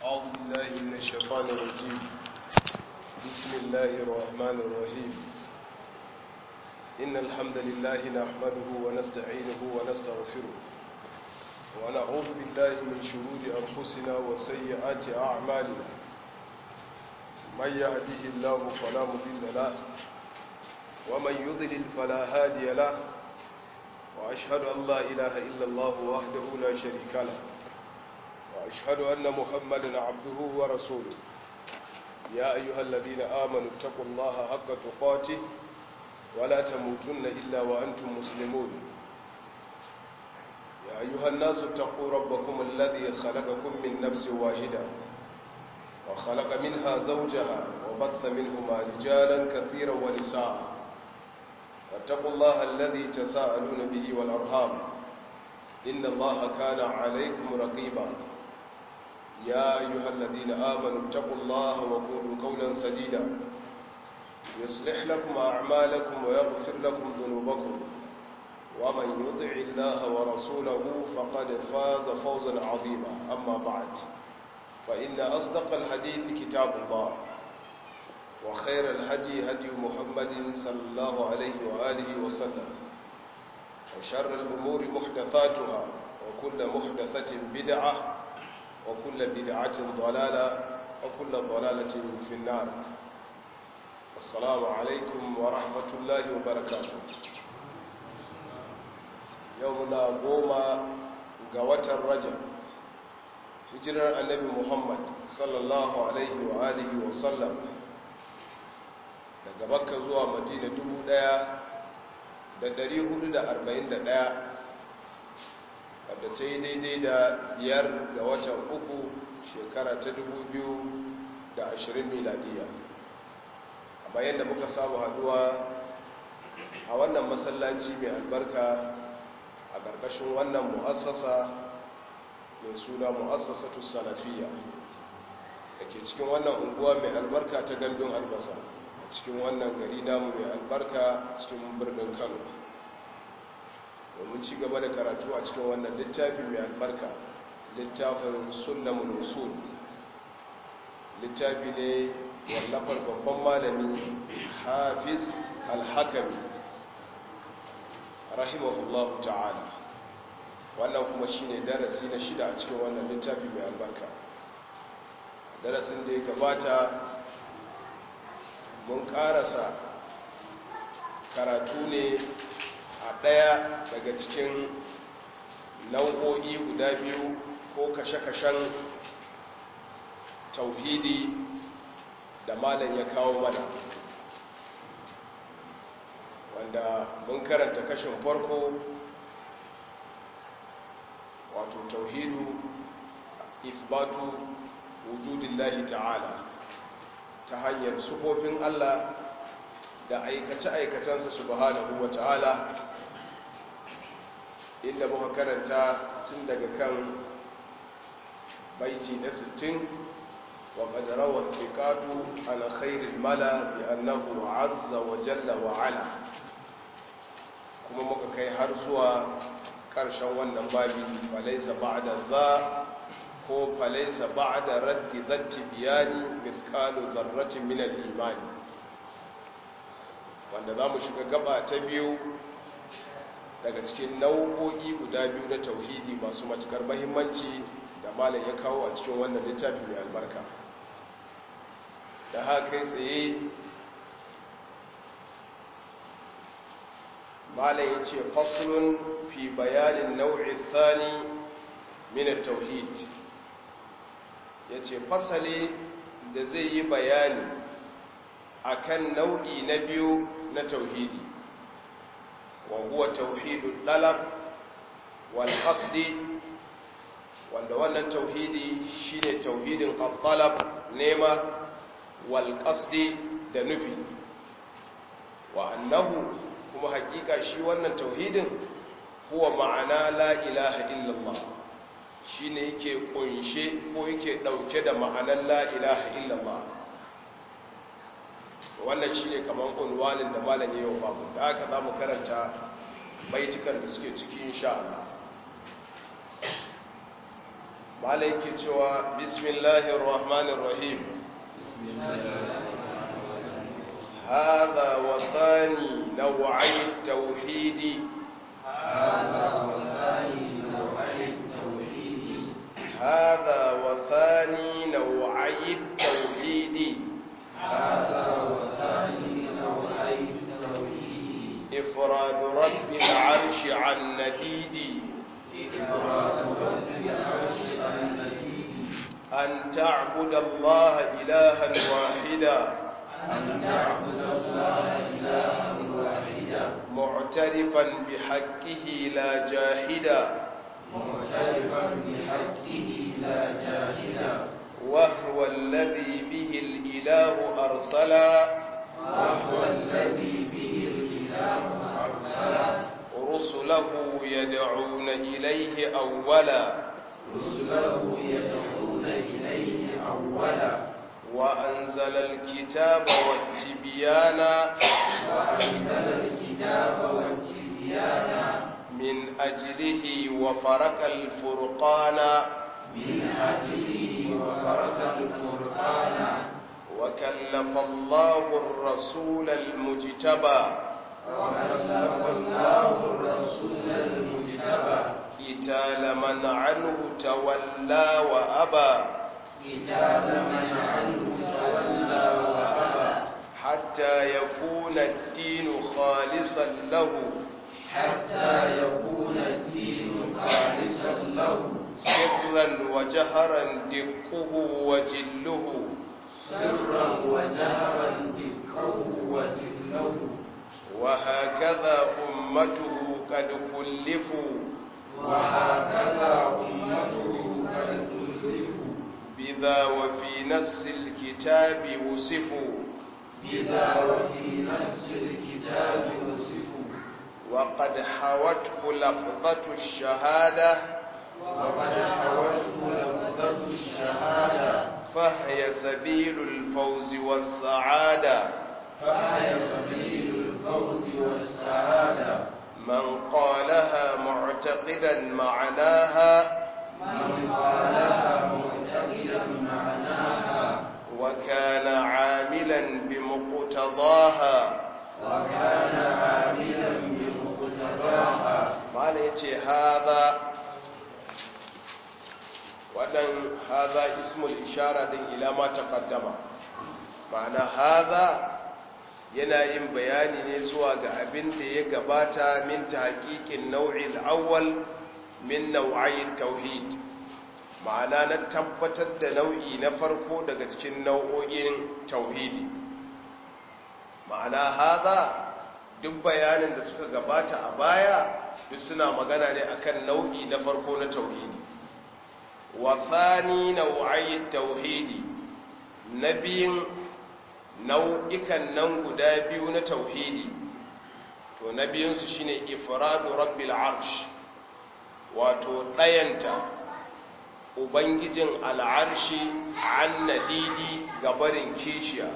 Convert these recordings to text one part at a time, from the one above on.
أعوذ بالله من الشيطان الرجيم بسم الله الرحمن الرحيم إن الحمد لله نحمده ونستعينه ونستغفره ونعوذ بالله من شرور أنفسنا وسيئات أعمالنا من يهده الله فلا مضل له ومن يضلل فلا هادي له وأشهد أن لا إله إلا الله وحده لا شريك له وأشهد أن محمدا عبده ورسوله يا أيها الذين آمنوا اتقوا الله حق تقاته ولا تموتن إلا وأنتم مسلمون يا أيها الناس اتقوا ربكم الذي خلقكم من نفس واحدة وخلق منها زوجها وبث منهما رجالا كثيرا ونساء واتقوا الله الذي تساءلون به والأرحام إن الله كان عليكم رقيبا يا أيها الذين آمنوا اتقوا الله وقولوا قولا سديدا يصلح لكم أعمالكم ويغفر لكم ذنوبكم ومن يطع الله ورسوله فقد فاز فوزا عظيما أما بعد فإن أصدق الحديث كتاب الله وخير الهدي هدي محمد صلى الله عليه وآله وسلم وشر الأمور محدثاتها وكل محدثة بدعة وكل بدعة ضلالة وكل ضلالة في النار السلام عليكم ورحمة الله وبركاته يومنا قوما قوة الرجل hijirar annabi muhammad sallallahu alaihi wa alihi wa sallam daga makka zuwa madina 1441 wadda ta yi daidai da biyar ga watan uku shekara ta 2020 miladiya amma yadda muka samu haduwa a wannan masallaci mai albarka a ƙarƙashin wannan mu'assasa mai suna mu'assasatu salafiya da ke cikin wannan unguwa mai albarka ta gandun albasa a cikin wannan gari namu mai albarka cikin birnin kano domin ci gaba da karatu a cikin wannan littafi mai albarka littafin sunnamul usul littafi ne wallafar babban malami hafiz alhakami rahimahullahu ta'ala wannan kuma shine darasi na shida a cikin wannan littafi mai albarka darasin da ya gabata mun karasa karatu ne a ɗaya daga cikin nau'o'i guda biyu ko kashe-kashen tauhidi da malam ya kawo mana wanda mun karanta kashin farko wato tauhidu ifbatu wujudillahi ta'ala ta hanyar sufofin Allah da aikace-aikacensa subhanahu wa ta'ala inda muka karanta tun daga kan baiti na 60 wa qadara wa thiqatu ala khairil mala bi annahu azza wa jalla wa ala kuma muka kai har zuwa ƙarshen wannan babi falaisa ba'da za ko falaisa ba'da raddi zatti biyani mithqalu zarratin min al-imani wanda zamu shiga gaba ta biyu daga cikin nau'o'i guda biyu na tauhidi masu matukar muhimmanci da malam ya kawo a cikin wannan littafi mai albarka da haka tsaye malam ya ce fasulun fi bayanin nau'in thani min tauhid ya ce fasali da zai yi bayani akan nau'i na biyu na tauhidi wa huwa tauhidul dalab wal qasdi wanda wannan tauhidi shine tauhidin al-talab nema wal qasdi da nufi wa annahu kuma hakika shi wannan tauhidin huwa ma'ana la ilaha illallah shine yake kunshe ko yake dauke da ma'anar la ilaha illallah wannan shine kaman unwanin da malam yayin wa babu da haka zamu karanta baitukan da suke ciki insha Allah malaiki cewa bismillahir rahmanir rahim هذا وثاني نوعي التوحيد هذا وثاني نوعي التوحيد هذا وثاني نوعي التوحيد هذا وثاني نوعي التوحيد إفراد رب العرش عن نديد إفراد رب العرش المجيد أن تعبد الله إلها واحدا أن تعبد الله إلها واحدا معترفا بحقه لا جاحدا معترفا بحقه لا جاهدا وهو الذي به الإله أرسلا وهو الذي به الإله أرسل رسله يدعون إليه أولا رسله يدعون إليه أولا وأنزل الكتاب والتبيان وأنزل الكتاب والتبيان من أجله وفرق الفرقان من أجله وفرق القرآن وكلف الله الرسول المجتبى وكلف الله الرسول المجتبى قتال من عنه تولى وأبى قتال من عنه تولى وأبى حتى يكون الدين خالصا له حتى يكون الدين خالصا له سرا وجهرا دقه وجله سرا وجهرا دقه وجله وهكذا أمته قد كلفوا وهكذا أمته قد كلفوا بذا وفي نص الكتاب وصفوا بذا وفي نص الكتاب وصفوا وقد حوته لفظة الشهادة وقد حوته لفظة الشهادة فهي سبيل الفوز والسعادة فهي سبيل الفوز والسعادة من قالها معتقدا معناها من قالها معتقدا معناها وكان عاملا بمقتضاها وكان عاملا بمقتضاها mala ya ce haza waɗan haza ismul ishara din ila ma taqaddama ma'ana haza yana yin bayani ne zuwa ga abin da ya gabata min tahqiqin nau'il awwal min nau'ayin tauhid ma'ana na tabbatar da nau'i na farko daga cikin nau'o'in tauhidi ma'ana haza duk bayanin da suka gabata a baya duk suna magana ne akan nau'i na farko na tauhidi wa thani nau'ayi tauhidi na biyun nau'ikan nan guda biyu na tauhidi to na biyunsu shine ifradu rabbil arsh wato ɗayanta ubangijin al'arshi an nadidi gabarin kishiya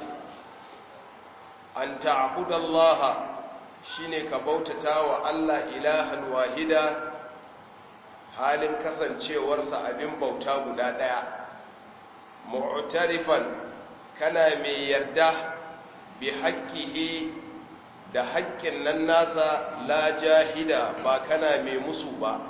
an ta'budallaha shine ka bautata wa Allah ilahan wahida halin kasancewarsa abin bauta guda ɗaya mu'tarifan kana mai yarda bi haƙƙihi da haƙƙin nan nasa la jahida ba kana mai musu ba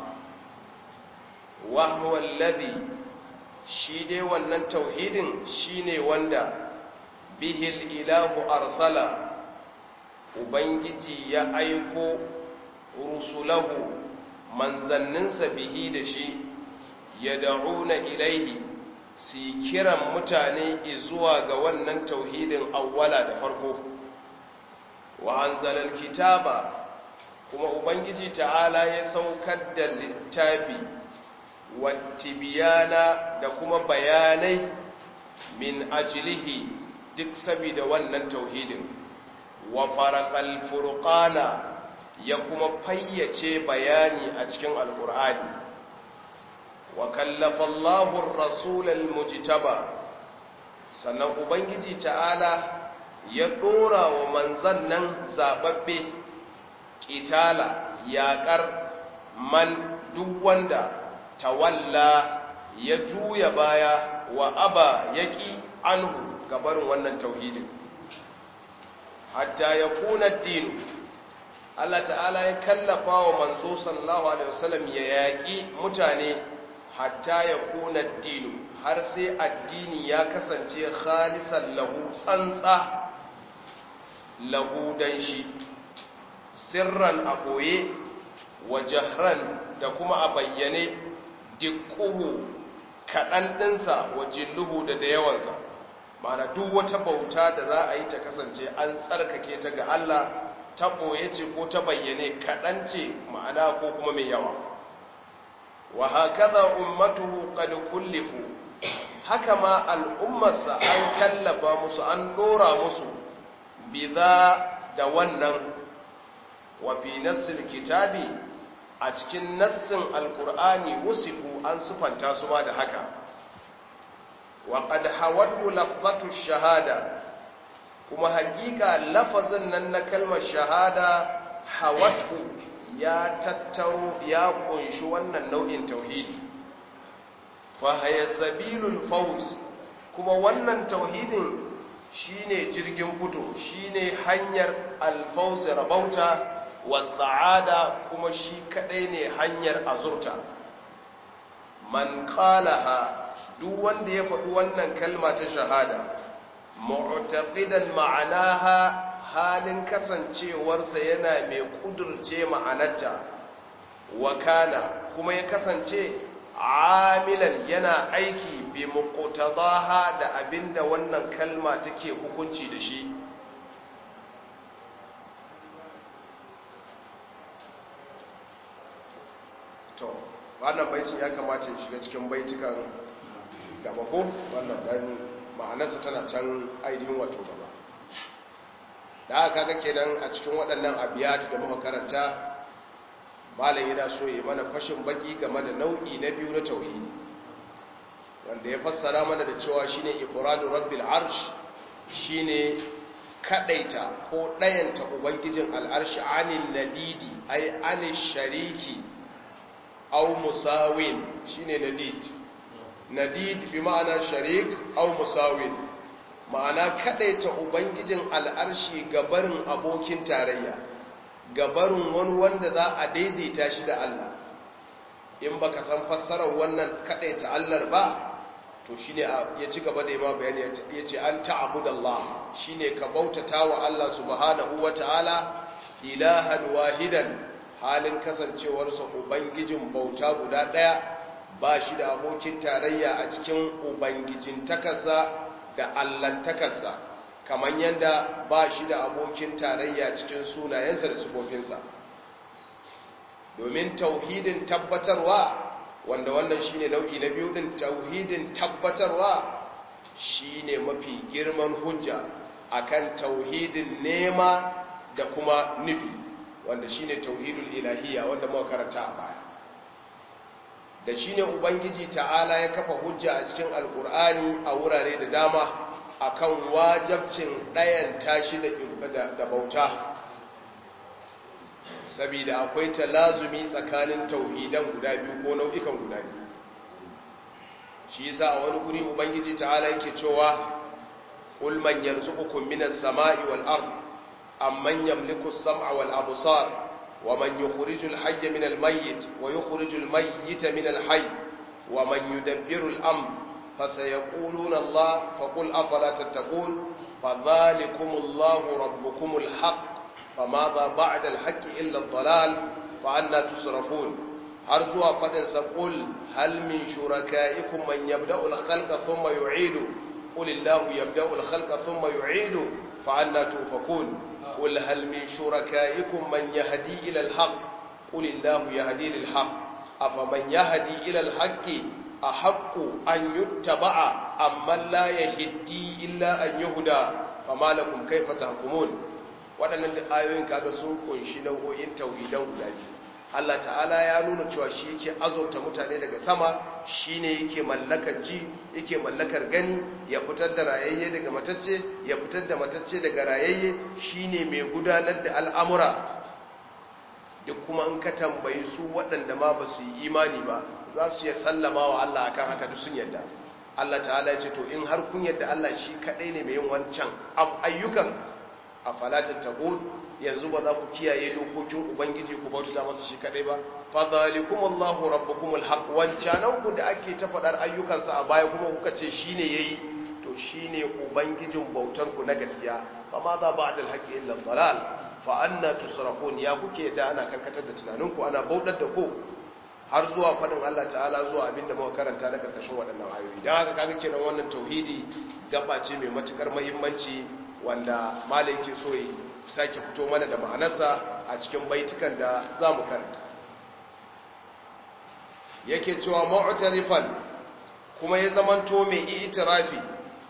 wahuwa ladhi shi dai wannan tauhidin shine wanda bihil ilahu arsala ubangiji ya aiko rusulahu manzanninsa bihi da shi ya da'una ilaihi si kiran mutane zuwa ga wannan tauhidin awwala da farko wa anzalal kitaba kuma ubangiji ta'ala ya saukar da littafi wattibiyana da kuma bayanai min ajilihi duk saboda wannan tauhidin wa faraqal furqana ya kuma fayyace bayani a cikin alkur'ani wa kallafa Allahu ar-rasul al-mujtaba sannan ubangiji ta'ala ya dora wa manzan nan zababbe kitala yaƙar man duk wanda tawalla ya juya baya wa aba yaki anhu gabarin wannan tauhidin hatta ya kuna dinu Allah ta'ala ya kallafa wa manzo sallallahu alaihi wasallam ya yaƙi mutane hatta ya kuna dinu har sai addini ya kasance khalisan lahu tsantsa lahu dan shi sirran a koye wa jahran da kuma a bayyane dikuhu kaɗan ɗinsa wa jilluhu da da yawansa mana duk wata bauta da za a yi ta kasance an tsarkake ta ga Allah ta ɓoye ce ko ta bayyane kaɗan ce ma'ana ko kuma mai yawa wa hakaza ummatuhu qad kullifu haka ma al'ummarsa an kallafa musu an ɗora musu biza da wannan wa fi nassil kitabi a cikin nassin alkur'ani wusifu an sufanta su ma da haka wa qad hawatu lafzatu shahada kuma hakika lafazin nan na kalmar shahada hawatu ya tattaro ya kunshi wannan nau'in tauhidi fa haya sabilul fawz kuma wannan tauhidin shine jirgin fito shine hanyar alfawz rabauta wasa'ada kuma shi kadai ne hanyar azurta man qalaha duk wanda ya faɗi wannan kalma ta shahada mu'taqidan ma'anaha halin kasancewarsa yana mai kudurce ma'anarta wa kana kuma ya kasance amilan yana aiki bi muqtadaha da abinda wannan kalma take hukunci da shi to wannan baitin ya kamata ya shiga cikin baitukan gaba ko wannan dan ma'anarsa tana can ainihin wato gaba da aka ga kenan a cikin waɗannan abiyat da muka karanta malam yana so ya mana fashin baki game da nau'i na biyu na tauhidi wanda ya fassara mana da cewa shine ifradu rabbil arsh shine kadaita ko dayanta ubangijin al'arshi anin nadidi ay anil shariki aw musawin shine nadid nadid bi ma'ana sharik aw musawin ma'ana kadaita ubangijin al'arshi gabarin abokin tarayya gabarin wani wanda za a daidaita shi da Allah in baka san fassarar wannan kadaita Allah ba to shine ya ci gaba da yima bayani ya ce an ta'budallah shine ka bautata wa Allah subhanahu wataala ilahan wahidan halin kasancewarsa ubangijin bauta guda ɗaya ba shi da abokin tarayya a cikin ubangijin takarsa da allantakarsa kamar yadda ba shi da abokin tarayya cikin sunayensa da sufofinsa domin tauhidin tabbatarwa wanda wannan shine nau'i na biyu din tauhidin tabbatarwa shine mafi girman hujja akan tauhidin nema da kuma nufi wanda shine tauhidul ilahiyya wanda muka karanta a baya da shine ubangiji ta'ala ya kafa hujja a cikin alkur'ani a wurare da dama akan wajabcin ɗayan tashi da da bauta saboda akwai talazumi tsakanin tauhidan guda biyu ko nau'ikan guda biyu shi yasa a wani guri ubangiji ta'ala yake cewa qul man yarzuqukum minas sama'i wal ardh أمن يملك السمع والأبصار ومن يخرج الحي من الميت ويخرج الميت من الحي ومن يدبر الأمر فسيقولون الله فقل أفلا تتقون فذلكم الله ربكم الحق فماذا بعد الحق إلا الضلال فأنا تصرفون أرجو فدن سقول هل من شركائكم من يبدأ الخلق ثم يعيد قل الله يبدأ الخلق ثم يعيد فأنا توفكون قل هل من شركائكم من يهدي إلى الحق قل الله يهدي للحق أفمن يهدي إلى الحق أحق أن يتبع أم من لا يهدي إلا أن يهدى فما لكم كيف تحكمون waɗannan da ayoyin kaga sun kunshi nau'o'in tauhidan guda biyu Allah ta'ala ya nuna cewa shi yake azurta mutane daga sama shine yake mallakar ji yake mallakar gani ya fitar da rayayye daga matacce ya fitar da matacce daga rayayye shine mai gudanar da al'amura duk kuma in ka tambayi su waɗanda ma ba su yi imani ba za su yi sallama wa Allah akan haka duk sun yadda Allah ta'ala ya ce to in har kun yadda Allah shi kadai ne mai yin wancan ayyukan a falatin tagun yanzu ba za ku kiyaye dokokin ubangiji ku bauta masa shi kadai ba fa zalikum Allahu rabbukumul haq wancanan ku da ake ta fadar ayyukansa a baya kuma kuka ce shine yayi to shine ubangijin bautar ku na gaskiya fa ma za ba'da al-haqqi illa dalal fa anna tusrafun ya kuke da ana karkatar da tunaninku ana bautar da ku har zuwa fadin Allah ta'ala zuwa abinda muka karanta na karkashin waɗannan ayoyi dan haka kaga kenan wannan tauhidi gaba ce mai matukar muhimmanci wanda malai yake so yi sake fito mana da ma'anarsa a cikin baitukan da za mu karanta yake cewa mu'tarifan kuma ya zamanto mai itirafi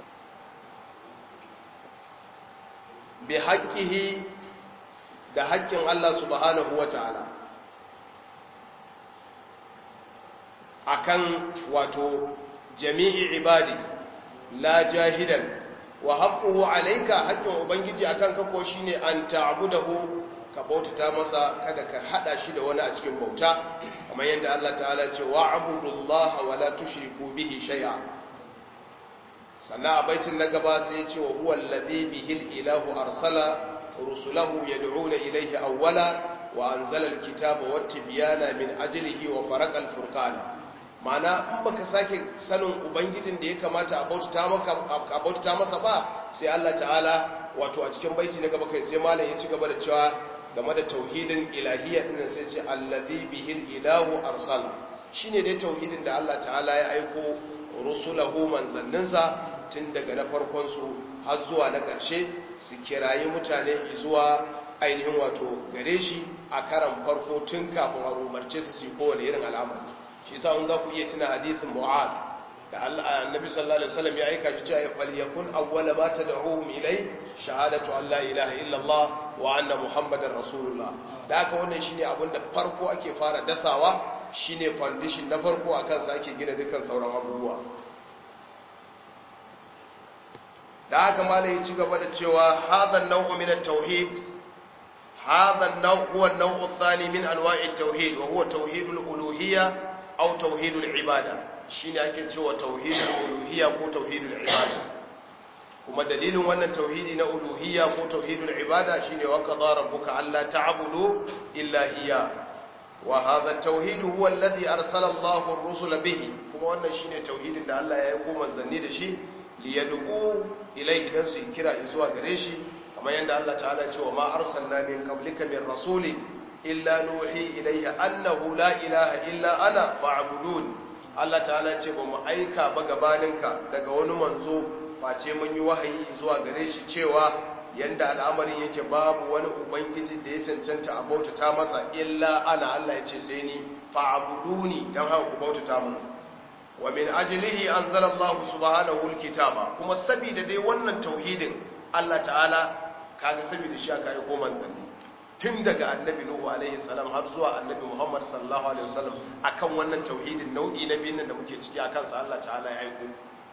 bi haƙƙihi da haƙƙin Allah subhanahu wa ta'ala akan wato jami'i ibadi la jahidan wa haqquhu alayka haqqin ubangiji akan ka ko shine an ta'budahu ka bautata masa kada ka hada shi da wani a cikin bauta kamar yadda Allah ta'ala ce wa'budullaha wa la tushriku bihi shay'a sannan a baitin na gaba sai ya ce wa huwa alladhi bihi ilahu arsala rusulahu yad'una ilayhi awwala wa anzala alkitaba wat-tibyana min ajlihi wa faraqa al-furqana mana in baka sake sanin ubangijin da ya kamata a bautata masa ba sai Allah ta'ala wato a cikin baiti na gaba kai sai malam ya ci gaba da cewa game da tauhidin ilahiyya din sai ce allazi bihil ilahu arsala shine dai tauhidin da Allah ta'ala ya aiko rusulahu manzanninsa tun daga na farkon su har zuwa na ƙarshe su kirayi mutane zuwa ainihin wato gare shi a karan farko tun kafin a umarce su su kowane irin al'amari shi yasa in za ku iya tuna hadithin mu'az da annabi sallallahu alaihi wasallam ya aika shi cewa fal yakun awwala ma tad'uhum ilai shahadatu an la ilaha illallah wa anna muhammadar rasulullah da haka wannan shine abin da farko ake fara dasawa shine foundation na farko akan sa ake gina dukkan sauran abubuwa da haka malai ya ci gaba da cewa hadha an-naw'u min at-tauhid hadha an-naw' huwa an-naw'u ath-thani min anwa'i at-tauhid wa huwa tauhidul uluhiyyah aw tauhidul ibada shine ake cewa tauhidul uluhiyya ko tauhidul ibada kuma dalilin wannan tauhidi na uluhiyya ko tauhidul ibada shine wa qadara rabbuka alla ta'budu illa iyya wa hadha at-tauhid huwa alladhi arsala Allahu ar-rusula bihi kuma wannan shine tauhidin da Allah ya yi manzanni da shi liyad'u ilayhi dan su kira zuwa gare shi kamar yadda Allah ta'ala ya ce wa ma arsalna min qablika min rasulin illa nuhi ilayhi annahu la ilaha illa ana fa'budun Allah ta'ala ce ba mu aika ba gabaninka daga wani manzo face mun yi wahayi zuwa gare shi cewa yanda al'amarin yake babu wani ubangiji da ya cancanta a bautata masa illa ana Allah ya ce sai ni fa'buduni dan haka ku bautata mu wa min ajlihi anzala Allah subhanahu alkitaba kuma saboda dai wannan tauhidin Allah ta'ala kaga saboda shi aka yi ko manzanni tun daga annabi nuhu alaihi salam har zuwa annabi muhammad sallallahu alaihi wasallam akan wannan tauhidin nau'i na biyun da muke ciki akan sa Allah ta'ala ya aiko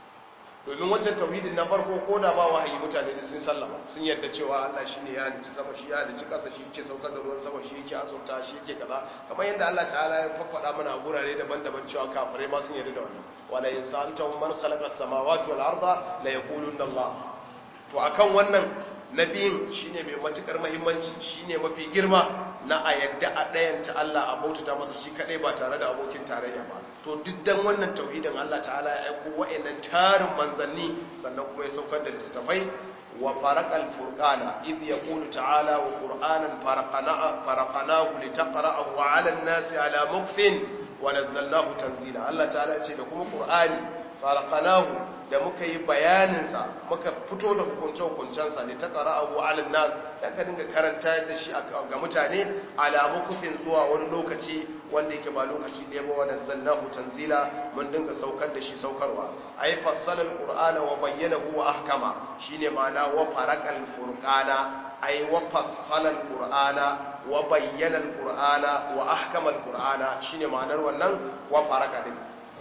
domin wancan tauhidin na farko ko da ba wahayi mutane da sun sallama sun yadda cewa Allah shine ya halicci sama shi ya halicci kasa shi yake saukar da ruwan sama shi yake azurta shi yake kaza kamar yadda Allah ta'ala ya faffada mana a gurare daban-daban cewa kafirai ma sun yarda da wannan wala in sa'altahum man khalaqa as-samawati wal arda la yaquluna Allah to akan wannan nabiyin shine mai matukar muhimmanci shine mafi girma na a yadda a ɗayanta Allah a bautata masa shi kadai ba tare da abokin tarayya ba to duk dan wannan tauhidin Allah ta'ala ya aiko wa'annan tarin manzanni sannan kuma ya saukar da littafai wa faraqal furqana idh yaqulu ta'ala wa qur'anan faraqana faraqanahu litaqra'ahu 'ala an-nasi 'ala mukthin wa nazzalnahu tanzila Allah ta'ala ya ce da kuma qur'ani faraqanahu da muka yi bayaninsa muka fito da hukunce-hukuncensa ne ta ƙara abu alin nas da ka dinga karanta da shi ga mutane alamu kufin zuwa wani lokaci wanda yake ba lokaci ɗaya ba wadda zannahu tanzila mun dinga saukar da shi saukarwa a yi fassalar ƙur'ana wa bayyana huwa ahkama shi ne ma'ana wa farakal furƙana a yi wa fassalar ƙur'ana wa bayyana ƙur'ana wa ahkamar ƙur'ana shi ne ma'anar wannan wa faraka din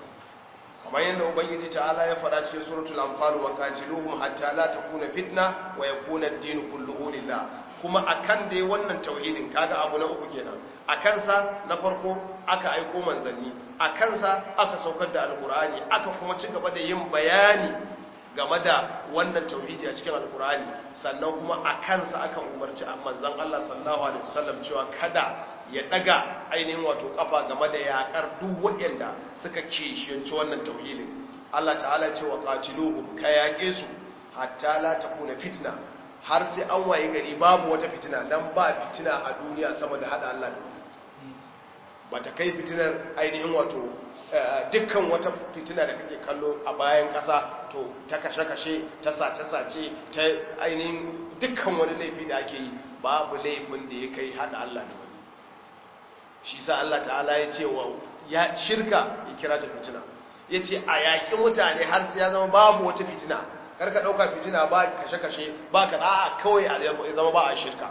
kamar yadda ubangiji ta'ala ya faɗa cikin suratul anfal wa qatiluhum hatta la takuna fitna wa yakuna ad-din kulluhu lillah kuma akan dai wannan tauhidin kaga abu na uku kenan akan sa na farko aka aiko manzanni a kansa aka saukar da alkur'ani aka kuma ci gaba da yin bayani game da wannan tauhidi a cikin alkur'ani sannan kuma a kansa aka umarci manzon Allah sallallahu alaihi wasallam cewa kada ya daga ainihin wato kafa game da yakar duk waɗanda suka kishiyanci wannan tauhidin Allah ta'ala ce wa qatiluhum ka yake su hatta la takuna fitna har sai an waye gari babu wata fitina dan ba fitina a duniya sama da hada Allah da bata kai fitinar ainihin wato dukkan wata fitina da kake kallo a bayan ƙasa to ta kashe-kashe ta sace-sace ta ainihin dukkan wani laifi da ake yi babu laifin da ya kai hada Allah da wani shi sa Allah ta'ala ya ce wa ya shirka ya kira ta fitina ya ce a yaƙi mutane har sai ya zama babu wata fitina karka ɗauka fitina ba kashe-kashe ba ka a kawai a zama ba a shirka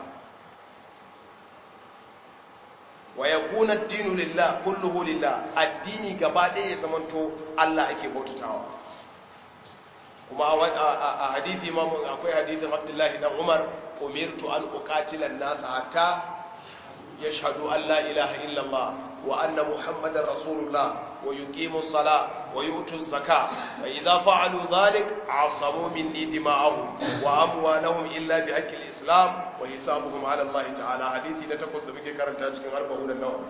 wa ya kuna dinu lillah kulluhu lillah addini gaba ɗaya ya zamanto Allah ake bautatawa kuma a hadithi ma akwai hadithin Abdullahi dan Umar umirtu an uqatila an-nas hatta yashhadu an la ilaha illallah wa anna muhammadar rasulullah wa yuqimu as-salah wa yu'tu az-zakah fa idha fa'alu dhalik 'asamu minni dima'ahum wa amwalahum illa bi haqqi al-islam wa hisabuhum 'ala Allah ta'ala hadisi na takwas da muke karanta cikin arba'un an-nawawi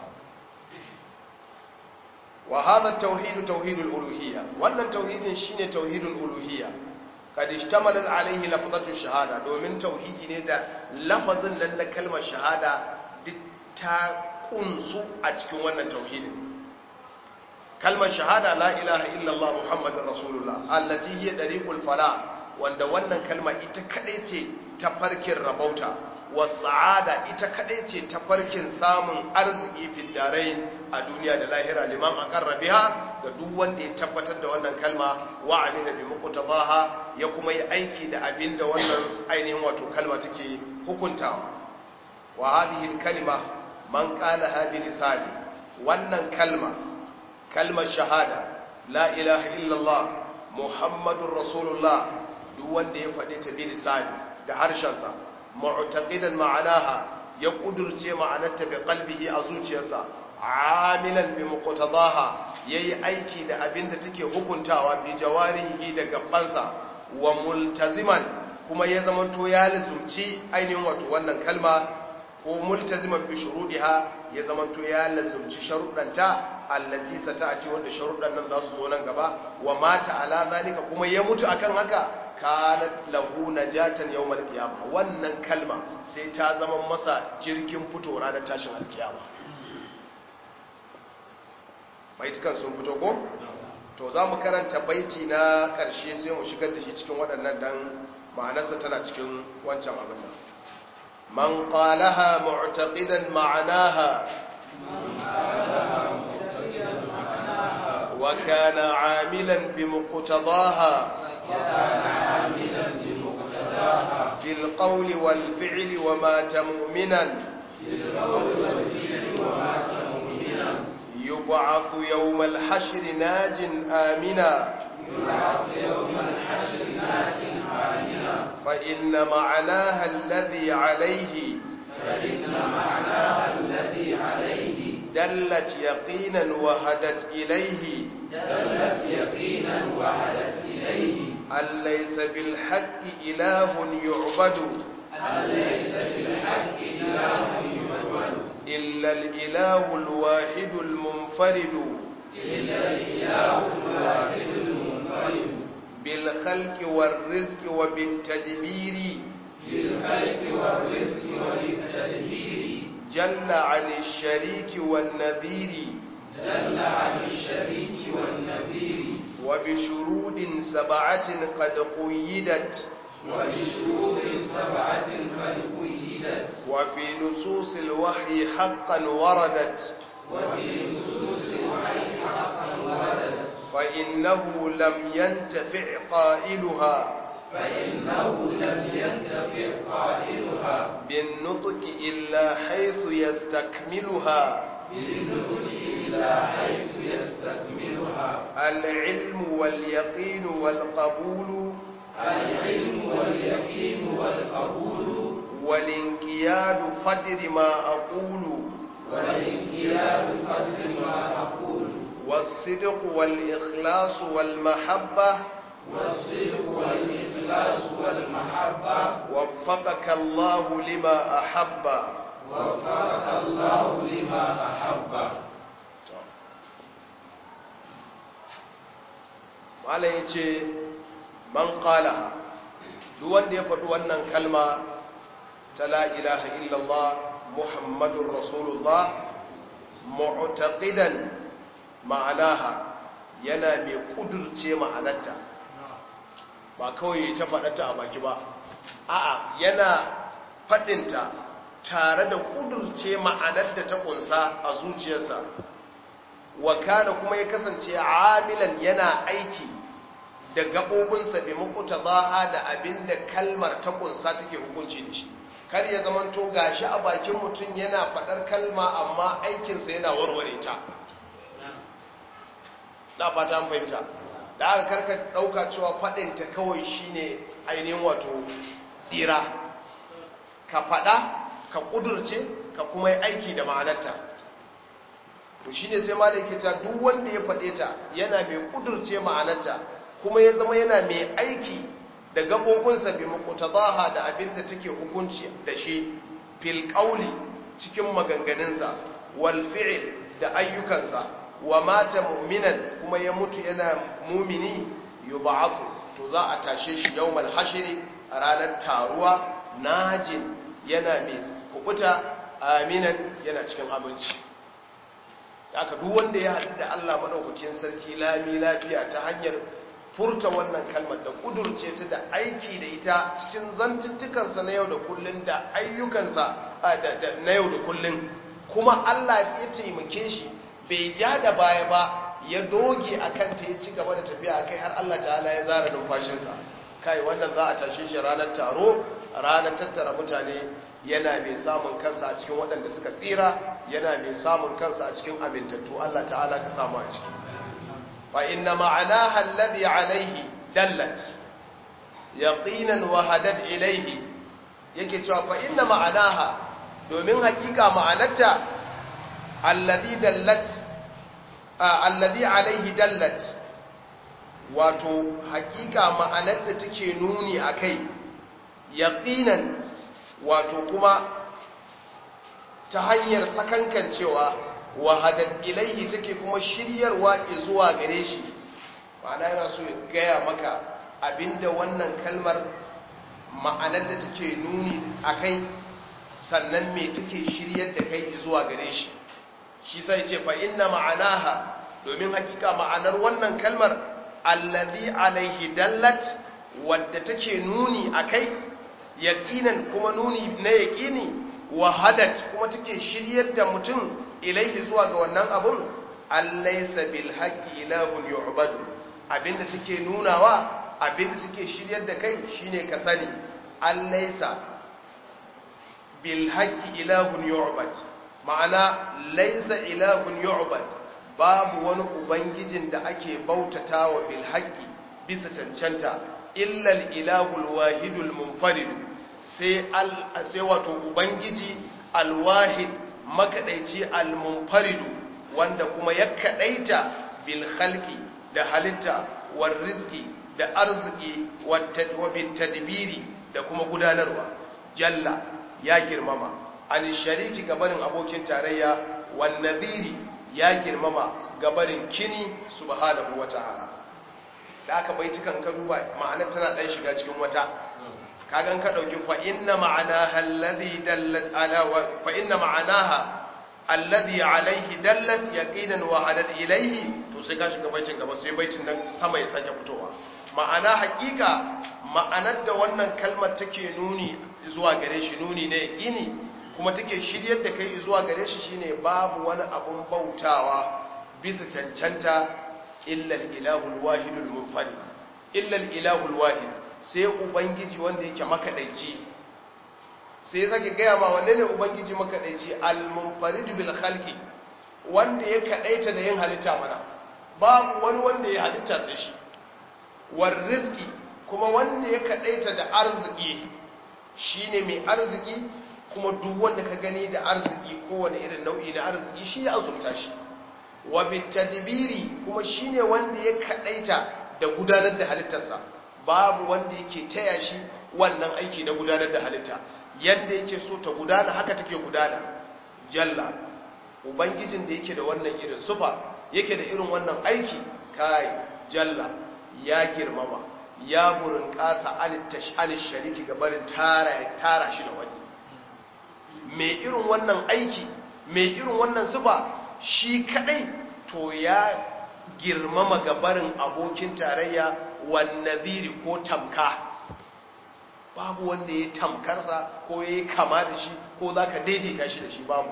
wa hadha at-tauhid tauhid al-uluhiyya wannan tauhidin shine tauhidul uluhiyya kad ishtamalat alayhi lafzatu shahada domin tauhidi ne da lafazin nan na kalmar shahada duk ta kunsu a cikin wannan tauhidin kalmar shahada la ilaha illallah muhammadur rasulullah allati hiya dariqul fala wanda wannan kalma ita kadai ce ta farkin rabauta wa sa'ada ita kadai ce ta farkin samun arziki fi darain a duniya da lahira liman aqarra biha ga duk wanda ya tabbatar da wannan kalma wa amina bi muqtadaha ya kuma yi aiki da abinda wannan ainihin wato kalma take hukuntawa wa hadhihi kalima man qalaha bi lisani wannan kalma kalmar shahada la ilaha illallah muhammadur rasulullah duk wanda ya faɗe ta bi lisani da harshensa mu'taqidan ma'anaha ya kudurce ma'anarta bi qalbihi a zuciyarsa amilan bi muqtadaha yayi aiki da abinda take hukuntawa bi jawarihi da gabansa wa multaziman kuma ya zamanto ya lazumci ainihin wato wannan kalma ko multaziman bi shurudiha ya zamanto ya lazumci sharuɗanta allati sata'ati wanda sharuɗan nan za su zo nan gaba wa mata ala zalika kuma ya mutu akan haka kanat lahu najatan yawmal qiyamah wannan kalma sai ta zama masa jirgin fito ranar tashin alkiyama baitukan sun fito ko to za mu karanta baiti na ƙarshe sai mu shigar da shi cikin waɗannan dan ma'anarsa tana cikin wancan abin nan man qalaha mu'taqidan ma'anaha wa kana 'amilan bi muqtadaha في القول والفعل ومات مؤمنا يبعث يوم الحشر ناج آمنا فإن معناها الذي عليه دلت يقينا وهدت إليه دلت يقينا وهدت إليه أن ليس بالحق إله يعبد أن ليس بالحق إله يعبد إلا الإله الواحد المنفرد إلا الإله الواحد المنفرد بالخلق والرزق وبالتدبير بالخلق والرزق وبالتدبير جل عن الشريك والنذير جل عن الشريك والنذير وبشرود سبعة قد قيدت وبشروط سبعة قد قيدت وفي نصوص الوحي حقا وردت وفي نصوص الوحي حقا وردت فإنه لم ينتفع قائلها فإنه لم ينتفع قائلها بالنطق إلا حيث يستكملها بالنطق إلا حيث يستكملها العلم واليقين والقبول العلم واليقين والقبول والانقياد فدر ما أقول والانقياد قدر ما أقول والصدق والإخلاص والمحبة والصدق والإخلاص والمحبة وفقك الله لما أحب وفقك الله لما أحب malam ya ce man qalaha duk wanda ya faɗi wannan kalma ta la ilaha illallah muhammadun rasulullah mu'taqidan ma'anaha yana mai kudurce ma'anarta ba kawai ta faɗata a baki ba a'a yana faɗinta tare da kudurce ma'anar da ta ƙunsa a zuciyarsa wa kana kuma ya kasance amilan yana aiki da gaɓoɓinsa bi mukuta zaha da abin da kalmar ta ƙunsa take hukunci da shi kar ya zamanto gashi a bakin mutum yana faɗar kalma amma aikinsa yana warware ta na fata an fahimta da aka karka ɗauka cewa faɗinta kawai shine ainihin wato tsira ka faɗa ka ƙudurce ka kuma yi aiki da ma'anarta to shi ne sai malai ta duk wanda ya faɗe ta yana mai ƙudurce ma'anarta kuma ya zama yana mai aiki da gaɓoɓinsa bi makutabaha da abin da take hukunci da shi fil ƙauli cikin maganganunsa wal fi'il da ayyukansa wa mata mu'minan kuma ya mutu yana mumini yub'athu to za a tashe shi yawmal hashri a ranar taruwa najin yana mai kubuta aminan yana cikin aminci aka duk wanda ya haɗu da Allah maɗaukakin sarki lami lafiya ta hanyar furta wannan kalmar da ƙudurce ta da aiki da ita cikin zantuttukansa na yau da kullun da ayyukansa na yau da kullun kuma Allah ya taimake shi bai ja da baya ba ya doge a kanta ya ci gaba da tafiya a kai har Allah ta'ala ya zara numfashinsa kai wannan za a tashe shi ranar taro ranar tattara mutane yana mai samun kansa a cikin waɗanda suka tsira yana mai samun kansa a cikin amintattu Allah ta'ala ka samu a ciki fa inna ma'anaha alladhi alayhi dallat yaqinan wa hadat ilayhi yake cewa fa inna ma'anaha domin hakika ma'anarta alladhi dallat alladhi alayhi dallat wato hakika ma'anar da take nuni akai yaqinan wato kuma ta hanyar sakankancewa wahadat ilaihi take kuma shiryarwa zuwa gare shi ma'ana yana so ya gaya maka abinda wannan kalmar ma'anar da take nuni a kai sannan me take shiryar da kai zuwa gare shi shi sai ce fa inna ma'anaha domin hakika ma'anar wannan kalmar allazi alaihi dallat wadda take nuni a kai yaƙinan kuma nuni na yaƙini wahadat kuma take shiryar da mutum ilaihi zuwa ga wannan abun allaisa bil haqqi ilahun yu'badu abinda take nunawa abinda take shiryar da kai shine ka sani allaisa bil haqqi ilahun yu'bad ma'ana laisa ilahun yu'bad babu wani ubangijin da ake bautatawa bil haqqi bisa cancanta illa al ilahul wahidul munfarid sai sai wato ubangiji alwahid makadaici almunfaridu wanda kuma ya kadaita bil khalqi da halitta war rizqi da arziki wa bit tadbiri da kuma gudanarwa jalla ya girmama an shariki gabarin abokin tarayya wan nadhiri ya girmama gabarin kini subhanahu wataala da aka bai cikan ka duba ma'anar tana dan shiga cikin wata kagan ka dauki fa inna ma'anaha alladhi dallat ala wa fa inna ma'anaha alladhi alayhi dallat yaqinan wa hadat ilayhi to sai ka shiga baitin gaba sai baitin nan sama ya sake fitowa ma'ana hakika ma'anar da wannan kalmar take nuni zuwa gare shi nuni ne yaqini kuma take shiryar da kai zuwa gare shi shine babu wani abun bautawa bisa cancanta illa al-ilahul wahidul munfarid illa al-ilahul wahid sai ubangiji wanda yake makadaici sai ya sake gaya ma wanne ne ubangiji makadaici al-munfarid bil khalqi wanda ya kadaita da yin halitta mana babu wani wanda ya halitta sai shi war rizqi kuma wanda ya kadaita da arziki shine mai arziki kuma duk wanda ka gani da arziki kowane irin nau'i na arziki shi ya azurta shi wa bitadbiri kuma shine wanda ya kadaita da gudanar da halittarsa babu wanda yake taya shi wannan aiki na gudanar da halitta yanda yake so ta gudana haka take gudana jalla ubangijin da yake da wannan irin sufa yake da irin wannan aiki kai jalla ya girmama ya burin kasa alish shariki gabarin tara tara shi da wani mai irin wannan aiki mai irin wannan sufa shi kadai to ya girmama gabarin abokin tarayya wannaziri ko tamka babu wanda ya tamkarsa ko ya kama da shi ko za ka daidaita shi da shi babu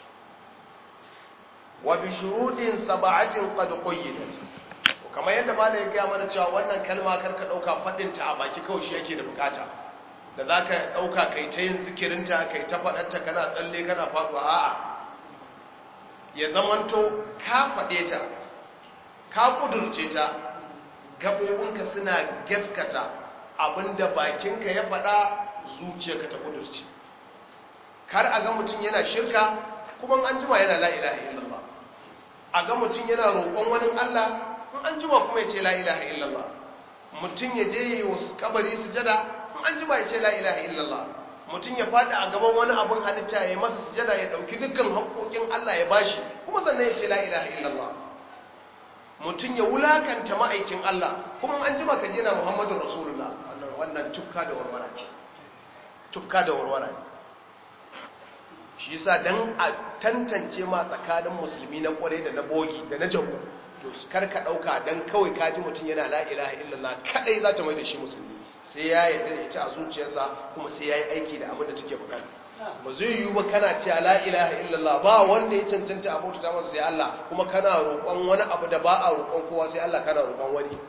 wa bi shuruɗin saba'atin qad qayyidat kamar yadda malai ya gaya mana cewa wannan kalma karka dauka fadin ta a baki kawai shi yake da bukata da zaka dauka kai ta yin zikirinta kai ta fadarta kana tsalle kana faduwa a'a ya zamanto ka fade ta ka kudurce ta gabobinka suna gaskata abinda bakinka ya fada zuciyarka ta kudurce kar a ga mutum yana shirka kuma an jima yana la ilaha illallah a ga mutum yana roƙon wani Allah in an jima kuma ya ce la ilaha illallah mutum ya je yi wasu kabari sujada in an jima ya ce la ilaha illallah mutum ya faɗi a gaban wani abin halitta ya masa sujada ya ɗauki dukkan haƙoƙin Allah ya bashi kuma sannan ya ce la ilaha illallah mutum ya wulakanta ma'aikin Allah kuma an jima ka je na Muhammadu Rasulullah wannan tufka da warwara ce tufka da warwara ne shi yasa dan a tantance ma tsakanin musulmi na kware da na bogi da na jago to kar ka dauka dan kawai kaji mutum yana la ilaha illallah kadai za ta mai da shi musulmi sai ya yarda da ita a zuciyarsa kuma sai ya yi aiki da abin da take bukata ba zai yiwu ba kana cewa la ilaha illallah ba wanda ya cancanta a bauta masa sai Allah kuma kana roƙon wani abu da ba a roƙon kowa sai Allah kana roƙon wani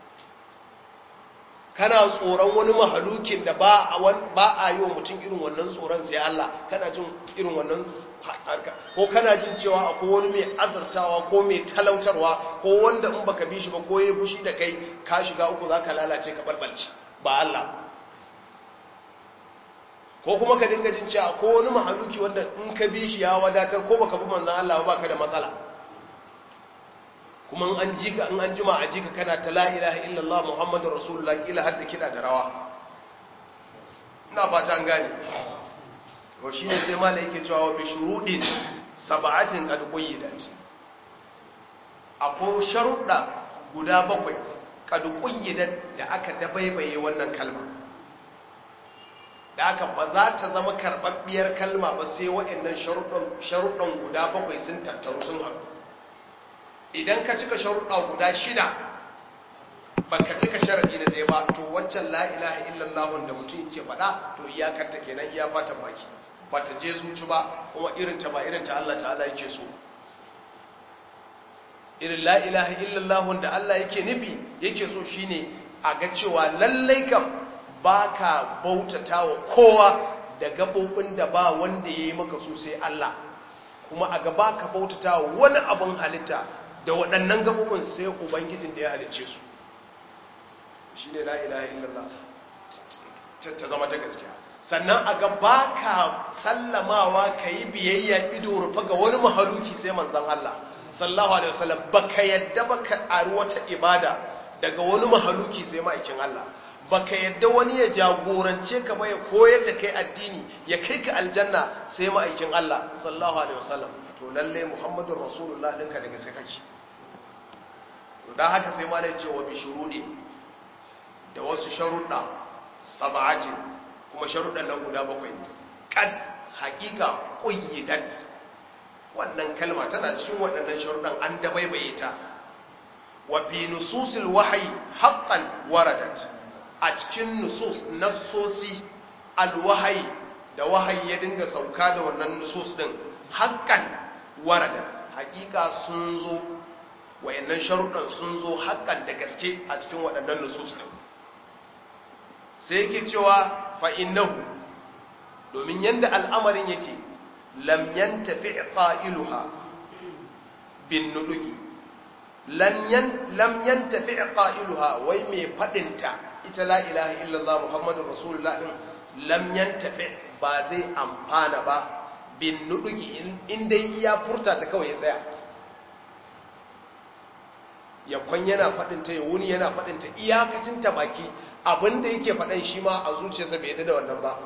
kana tsoron wani mahalukin da ba a yi wa mutum irin wannan tsoron sai Allah kana jin irin wannan harka ko kana jin cewa akwai wani mai azartawa ko mai talautarwa ko wanda in baka bi shi ba ko ya fushi da kai ka shiga uku za ka lalace ka balbalci ba Allah ko kuma ka dinga jin cewa ko wani mahaluki wanda in ka bi shi ya wadatar ko baka bi manzan Allah ba ka da matsala kuma an ji ka in an jima a ji ka kana ta la ilaha illallah muhammadu rasulullah ila har da kiɗa da rawa ina fata an gane to shi ne sai mala yake cewa bi shuruɗin saba'atin qad qayyidat akwai sharuɗa guda bakwai qad qayyidat da aka dabaibaye wannan kalma da aka ba za ta zama karɓaɓɓiyar kalma ba sai waɗannan sharuɗan guda bakwai sun tattaru sun haɗu idan ka cika sharuɗa guda shida ba ka cika sharaɗi na ɗaya ba to waccan la'ilaha illallahun da mutum ke faɗa to iyakarta kenan iya fatan baki ba ta je zuci ba kuma irinta ba irinta Allah ta'ala yake so irin la'ilaha illallahun da Allah yake nufi yake so shine a ga cewa lallai kam ba ka bautata wa kowa da gaɓoɓin da ba wanda ya yi maka so sai Allah kuma a gaba ka bautata wa wani abin halitta da waɗannan gabobin sai ubangijin da ya halicce su shi ne la'ilaha illallah ta zama ta gaskiya sannan a gaba ka sallamawa ka yi biyayya ido rufa ga wani mahaluki sai manzan Allah sallahu alaihi wasallam ba ka yadda ba ka ƙari wata ibada daga wani mahaluki sai ma'aikin Allah ba ka yadda wani ya jagorance ka ba ya koyar da kai addini ya kai ka aljanna sai ma'aikin Allah sallahu alaihi wasallam to lalle muhammadun rasulullah ɗinka da gaske kake don haka sai ma ce wa bishirudi da wasu sharuɗa saba'atin kuma sharuɗan nan guda bakwai ne kad haƙiƙa ƙuyyidat wannan kalma tana cikin waɗannan sharuɗan an dabaibaye ta wa fi nususil wahayi haqqan waradat a cikin nusus nassosi alwahayi da wahayi ya dinga sauka da wannan nusus din haqqan waradat haƙiƙa sun zo wayannan sharuɗan sun zo haƙƙan da gaske a cikin waɗannan nusus ɗin sai yake cewa fa'innahu domin yadda al'amarin yake lamyan tafi ƙa'iluha bin nuduki lamyan tafi ƙa'iluha wai mai faɗinta ita la'ilaha illallah muhammadun rasulullah ɗin lamyan tafi ba zai amfana ba bin nuduki inda iya furta ta kawai ya tsaya ya kwan yana faɗinta ya wuni yana faɗinta iyakacin ta baki abinda yake faɗan shi ma a zuciyarsa bai yadda da wannan ba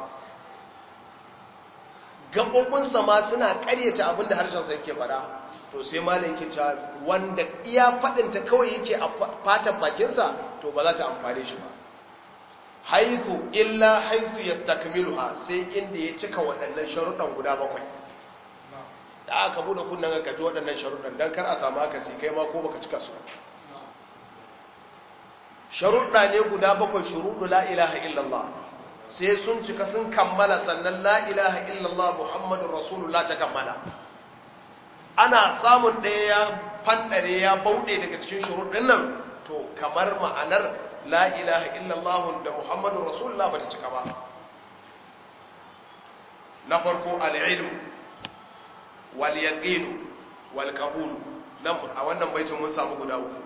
gaɓoɓinsa ma suna ƙaryata abinda harshensa yake faɗa to sai malam yake cewa wanda iya faɗinta kawai yake a fatan bakinsa to ba za ta amfane shi ba haithu illa haithu yastakmiluha sai inda ya cika waɗannan sharuɗan guda bakwai da aka bude kunnan ka ji waɗannan sharuɗan dan kar a samu haka sai kai ma ko baka cika su sharuɗa ne guda bakwai shuruɗu la ilaha illallah sai sun cika sun kammala sannan la ilaha illallah muhammadun rasulullah ta kammala ana samun ɗaya ya fanɗare ya bauɗe daga cikin shuruɗin nan to kamar ma'anar la ilaha illallah da muhammadun rasulullah ba ta cika ba na farko al'ilm wal yaqin wal qabul nan a wannan baitin mun samu guda uku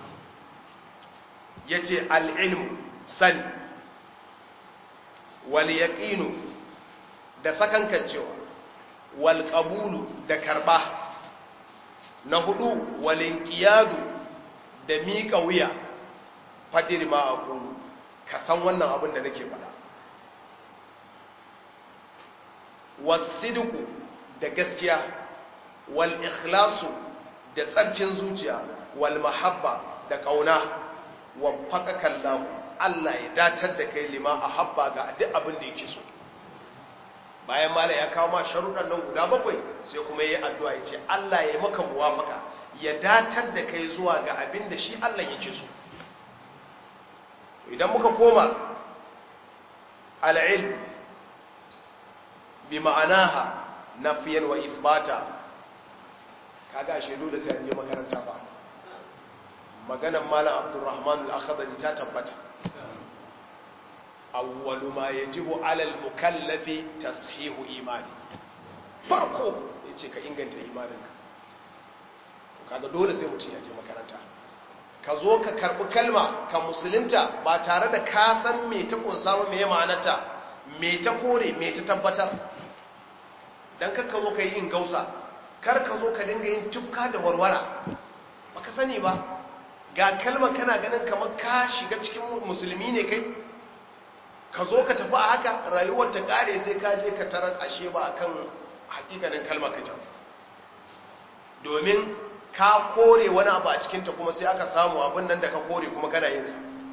yace al-ilm sani wal yaqin da sakankancewa wal qabul da karba na hudu wal inqiyadu da mika wuya fadir ma aqulu ka san wannan abin da nake faɗa wasidku da gaskiya wal ikhlasu da tsarkin zuciya wal mahabba da kauna wa faqakallahu Allah ya datar da kai lima ahabba ga duk abin da yake so bayan mala ya kawo ma sharuɗan nan guda bakwai sai kuma yayi addu'a yace Allah ya maka muwafaka ya datar da kai zuwa ga abin da shi Allah yake so idan muka koma al-ilm bi ma'anaha nafiyan wa ithbata kaga shaidu da sai an je makaranta ba maganan malam abdurrahman al-akhdari ta tabbata awwalu ma yajibu ala al-mukallafi tashihu imani farko yace ka inganta imaninka to kaga dole sai mutum ya je makaranta ka zo ka karbi kalma ka musulunta ba tare da ka san me ta kunsa ba me ma'anarta me ta kore me ta tabbatar dan kar ka zo ka yi in gausa kar ka zo ka dinga yin tufka da warwara baka sani ba ga kalmar kana ganin kamar ka shiga cikin musulmi ne kai ka zo ka tafi a haka rayuwar ta kare sai ka je ka tarar ashe ba akan hakikanin kalmar ka domin ka kore wani abu a cikinta kuma sai aka samu abin nan da ka kore kuma kana yin sa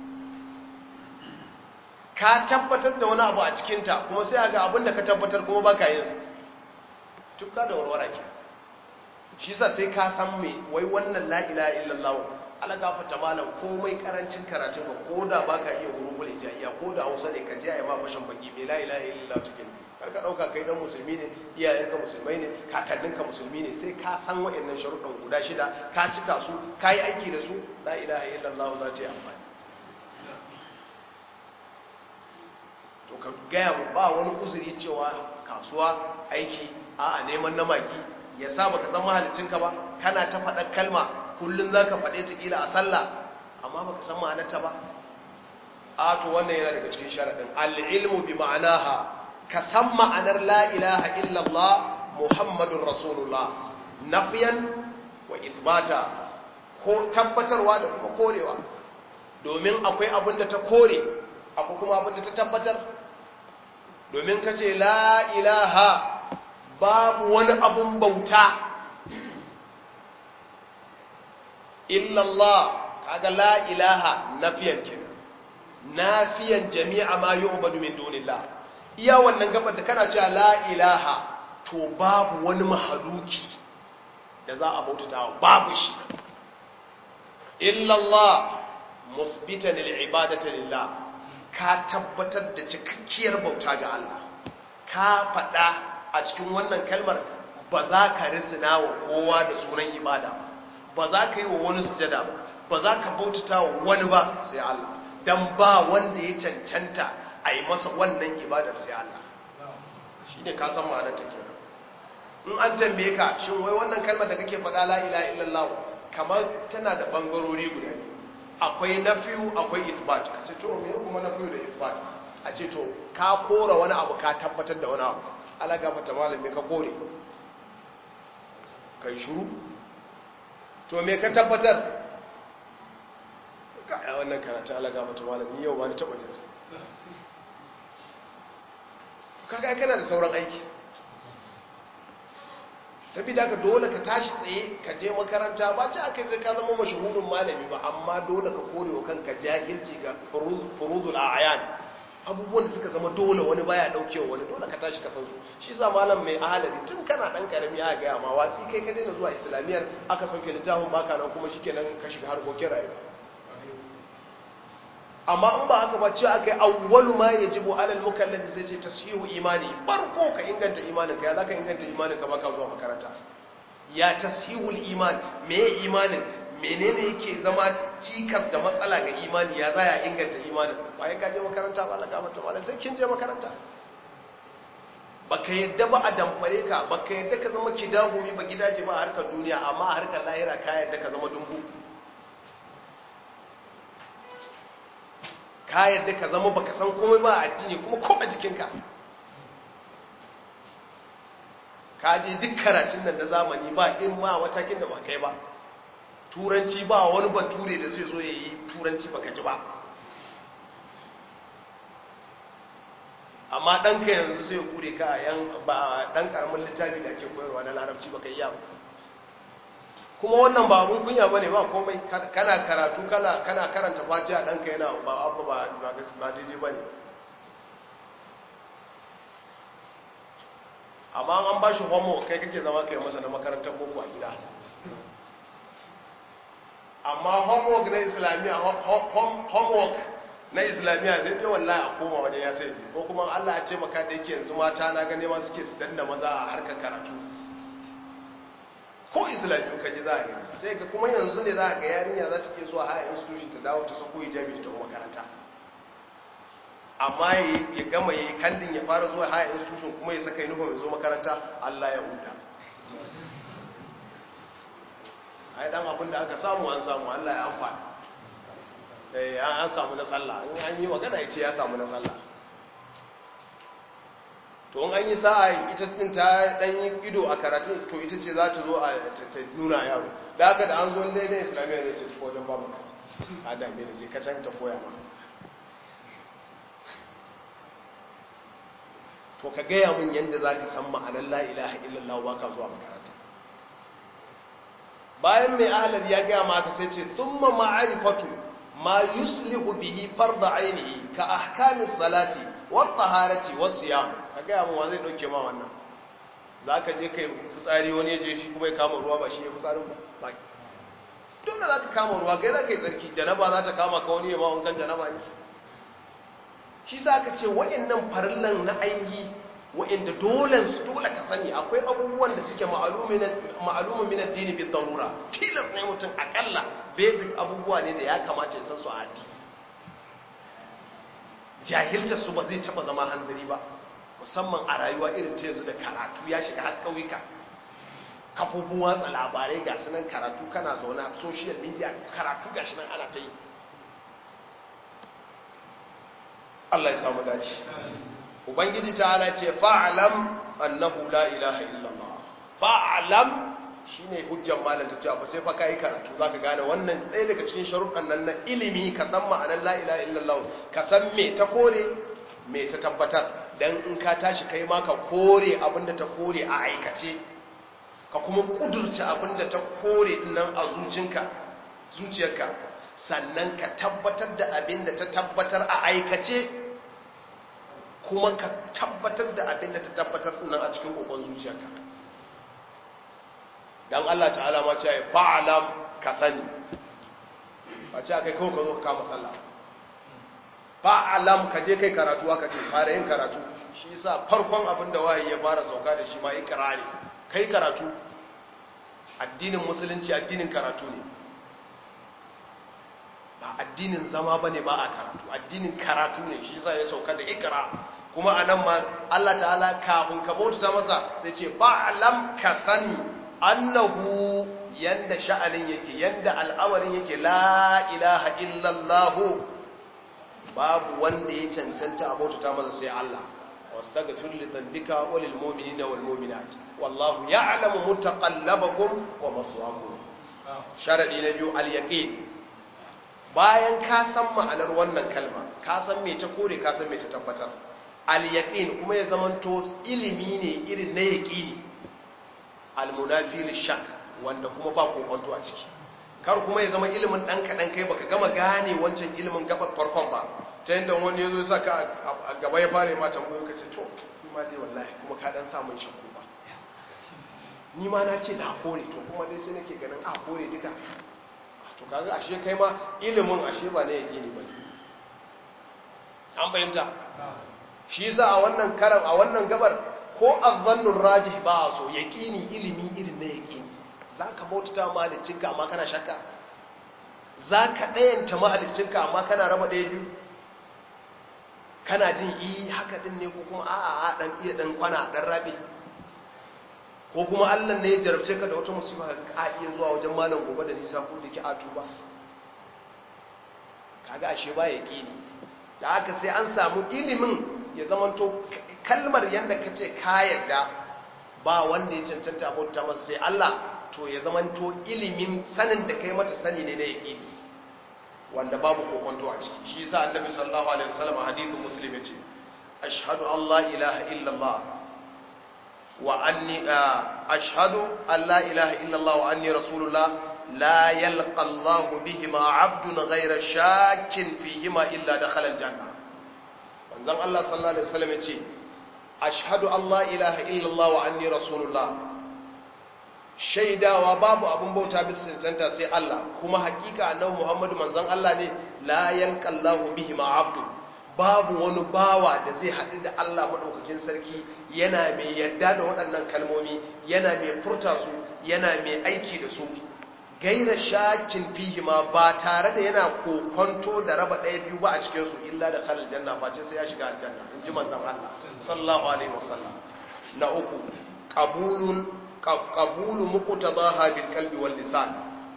ka tabbatar da wani abu a cikinta kuma sai ga abin da ka tabbatar kuma baka yin sa tufka da warwara ke shi sa sai ka san me wai wannan la ilaha illallah ala gafata malam komai karancin karatun ka ko da baka iya hurubul hijaiya ko da Hausa ne ka ji ayi ma fashin baki me la ilaha illallah take ne kar ka dauka kai dan musulmi ne iyayenka musulmai ne kakanninka musulmi ne sai ka san wayannan sharuɗan guda shida ka cika su ka yi aiki da su la ilaha illallah za ta yi amfani to ka gaya mu ba wani uzuri cewa kasuwa aiki a neman namaki ya sa baka san mahalicinka ba kana ta faɗa kalma kullum za ka faɗe ta ƙila a sallah amma baka san ma'anarta ba a to wannan yana daga cikin sharaɗin al'ilmu bi ma'anaha ka san ma'anar la ilaha illallah muhammadun rasulullah nafiyan wa isbata ko tabbatarwa da kuma korewa domin akwai abin da ta kore akwai kuma abin da ta tabbatar domin ka ce la ilaha babu wani abun bauta illallah kaga la ilaha nafiyan kenan nafiyan jami'a ma yu'badu min dunillah iya wannan gabar da kana cewa la ilaha to babu wani mahaluki da za a bautata babu shi illallah musbitan lil ibadati lillah ka tabbatar da cikakkiyar bauta ga Allah ka faɗa a cikin wannan kalmar ba za ka risina wa kowa da sunan ibada ba ba za ka yi wa wani sujada ba ba za ka bautata wa wani ba sai Allah dan ba wanda ya cancanta a yi masa wannan ibadar sai Allah shi ne ka san ma'anar ta kenan in an tambaye ka shin wai wannan kalmar da kake faɗa la ilaha illallah kamar tana da bangarori guda biyu akwai nafiyu akwai isbat a ce to me kuma nafiyu da isbat a ce to ka kora wani abu ka tabbatar da wani abu ala gafata malami ka kore kai shuru to me ka tabbatar a wannan karatu alaga mata malami yau ma ni taɓa jinsa kaga kana da sauran aiki saboda haka dole ka tashi tsaye ka je makaranta ba ci aka sai ka zama mashahurin malami ba amma dole ka kore wa kanka jahilci ga furudul a'yan abubuwan da suka zama dole wani baya daukewa wani dole ka tashi ka san su shi sa malam mai ahalari tun kana dan karami ya ga ma wasi kai ka daina zuwa islamiyar aka sauke littafin baka nan kuma shikenan ka shiga harkokin rayuwa amma in ba haka ba ce aka yi awwalu ma yajibu alal mukallafi sai ce tashihu imani farko ka inganta imanin ka ya zaka inganta imanin ka baka zuwa makaranta ya tashihul iman me imanin menene yake zama cikas da matsala ga imani ya zaya inganta imanin ba ya kaje makaranta ba la gamata mala sai kin je makaranta baka yadda ba a damfare ka baka yadda ka zama kidahumi ba gidaje ba a harkar duniya amma a harkar lahira ka yadda ka zama dumbu ka yadda ka zama baka san komai ba a addini kuma ko a jikinka ka je duk karatun nan na zamani ba in ma watakin da ba kai ba turanci ba wani bature da zai zo ya yi turanci baka ji ba amma ɗanka yanzu zai kure ka a yan ba ɗan ƙaramin littafi da ake koyarwa na larabci baka yi ba kuma wannan ba abun kunya ba ne ba komai kana karatu kana karanta fatiha ɗanka yana ba abu ba daidai ba ne amma an ba shi homework kai kake zama kai masa na makarantar boko a gida amma homework na islamiyya homework na islamiyya zai fi wallahi a koma wajen ya sai ko kuma allah ya ce maka da yake yanzu mata na gane ma suke su danna maza a harkar karatu ko islamiyya ka ji za a gani sai ka kuma yanzu ne za a ga yarinya za ta iya zuwa higher institution ta dawo ta sako hijabi ta makaranta amma ya gama ya yi kandin ya fara zuwa higher institution kuma ya saka uniform ya zo makaranta allah ya huta ai dan abin da aka samu an samu Allah ya amfana eh an samu na sallah in an yi magana yace ya samu na sallah to in an yi sa'a ita din ta dan yi ido a karatu to ita ce za ta zo a ta nuna yaro da haka da an zo daidai islamiyya ne sai ko wajen babu ka a da me je ka can ta koya ma to ka gaya mun yanda zaka san ma'anar la ilaha illallah ba ka zuwa makaranta bayan mai ahalar ya gaya maka sai ce thumma ma'arifatu ma yuslihu bihi farda ainihi ka ahkamis salati wat taharati was siyam ka gaya mu wa zai dauke ma wannan zaka je kai fitsari wani ya je shi kuma ya kama ruwa ba shi ya fitsarin ba dole zaka kama ruwa kai zaka yi tsarki janaba za ta kama ka wani ya ma wankan janaba ne shi sa ka ce wa'annan farillan na ainihi wa'inda dole su dole ka sani akwai abubuwan da suke ma'alumin min addini bi darura tilas ne mutum akalla basic abubuwa ne da ya kamata ya san su a addini jahiltar su ba zai taba zama hanzari ba musamman a rayuwa irin ta yanzu da karatu ya shiga har ƙauyuka kafofin watsa labarai ga sunan karatu kana zaune a social media karatu ga shi nan ana ta yi Allah ya samu dace ubangiji ta'ala ce fa'alam annahu la ilaha illallah fa'alam shine hujjar malam ta cewa ba sai fa kai karatu zaka gane wannan ɗaya daga cikin sharuɗan nan na ilimi ka san ma'anar la ilaha illallah ka san me ta kore me ta tabbatar dan in ka tashi kai ma ka kore abinda ta kore a aikace ka kuma kudurce abinda ta kore dinnan a zucinka zuciyarka sannan ka tabbatar da abinda ta tabbatar a aikace kuma ka tabbatar da abin da ta tabbatar nan a cikin kokon zuciyarka dan Allah ta'ala ma ce fa'alam ka sani ba ce kai kawai ka zo ka kama sallah fa'alam ka je kai karatu aka ce fara yin karatu shi yasa farkon abin da wahayi ya fara sauka da shi ma ikrari kai karatu addinin musulunci addinin karatu ne ba addinin zama bane ba a karatu addinin karatu ne shi yasa ya sauka da ikra kuma anan ma Allah ta'ala kafin ka bauta masa sai ce fa'alam ka sani annahu yanda sha'anin yake yanda al'amarin yake la ilaha illallah babu wanda ya cancanta a bauta masa sai Allah wastaghfir li dhanbika wa lil mu'minina wal mu'minat wallahu ya'lamu mutaqallabakum wa maswaakum sharadi na biyu al yaqin bayan ka san ma'anar wannan kalma ka san me ta kore ka san me ta tabbatar al-yaqin kuma ya zamanto ilimi ne irin na yaqini al-munafi lishak wanda kuma ba kokonto a ciki kar kuma ya zama ilimin dan kadan kai baka gama gane wancan ilimin gabar farkon ba ta yanda wani yazo ya saka a gaba ya fara ma tambayo kace to ni ma dai wallahi kuma ka dan sa mun shakku ba ni ma na ce na kore to kuma dai sai nake ganin a kore duka to kaga ashe kai ma ilimin ashe ba na yaqini ba an fahimta shi yasa a wannan karam a wannan gabar ko azzannur rajih ba so yaqini ilimi irin na yaqini zaka bautata mahaliccinka amma kana shakka zaka dayanta mahaliccinka amma kana raba daya biyu kana jin yi haka din ne ko kuma a'a a dan iya dan kwana dan rabe ko kuma Allah ne ya jarabce ka da wata musiba ka iya zuwa wajen malam gobe da nisa ko da ki atuba kaga ashe ba yaqini da haka sai an samu ilimin ya zamanto kalmar yadda ka ce ka yarda ba wanda ya cancanta bauta masa sai Allah to ya zamanto ilimin sanin da kai mata sani ne na yaqini wanda babu kokonto a ciki shi yasa annabi sallallahu alaihi wasallam hadithu muslim yace ashhadu an la ilaha illa Allah wa anni ashhadu an la ilaha illa Allah wa anni rasulullah la yalqa Allah bihima 'abdun ghayra shakkin fihima illa dakhala al-janna manzon Allah sallallahu alaihi wasallam yace ashhadu an la ilaha illallah wa anni rasulullah shaidawa babu abun bauta bisa cancanta sai Allah kuma hakika annabi Muhammadu manzon Allah ne la yanqallahu bihi ma abdu babu wani bawa da zai haɗu da Allah madaukakin sarki yana mai yadda da waɗannan kalmomi yana mai furta su yana mai aiki da su gaira shakin fihi ma ba tare da yana kokonto da raba ɗaya biyu ba a cikinsu illa da khalal janna face sai ya shiga aljanna in ji manzon Allah sallallahu alaihi wasallam na uku qabulun qabulu muqtadaha bil qalbi wal lisan